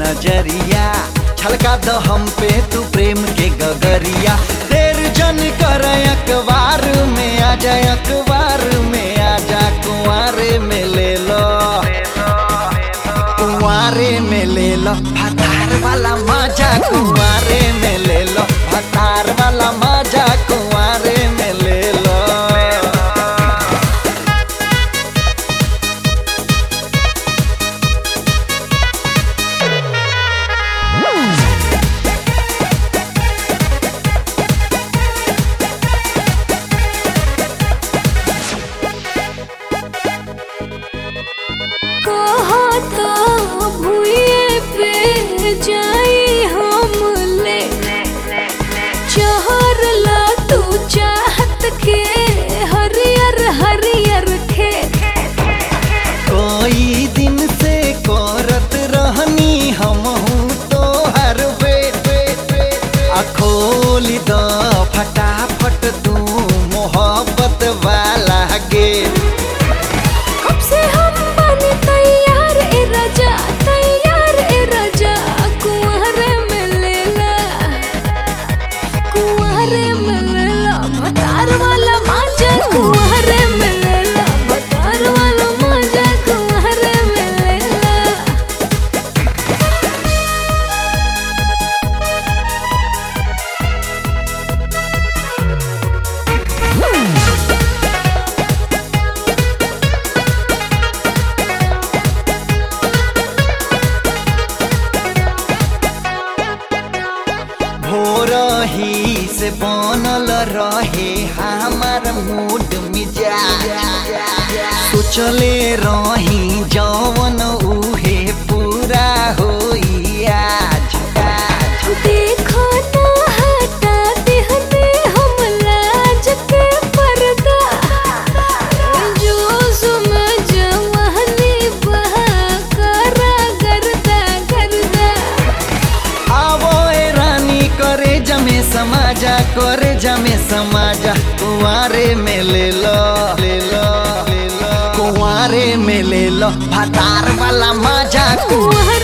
नजरिया छलका द हम पे तू प्रेम के गगरिया देर जन कर अखबार में आ जा अखबार में आ जा कुंवारे में ले लो कुंवारे में ले लो भतार वाला मजा कुंवारे में ले लो भतार वाला मजा कुंवारे में ले लो कहा था भूये पे जाई हम ले चहर ला तू चाहत के हरियर हरियर खेत कोई दिन से करत रहनी हम तो हर बेट आ खोली द फटाफट तू मोहब्बत वाला गेट कब से हम बने तैयार ए राजा तैयार ए राजा कुंवरे में लेला कुंवरे में लेला भतार वाला माजा कुंवरे में लेला भतार वाला माजा कुंवरे में लेला भोर ही से बनल रहे हमार मूड मिजाज सोचले रही जवन उहे पूरा होई आज आज देखो ना हटा देहने हम लाज के पर्दा जो समझ महनी बहा करा गर्दा गर्दा आवो ए रानी करे जमे समाजा करे जमे समाजा कुंवारे में ले लो ले लो ले लो कुंवारे में ले लो भतार वाला मजा कुंवर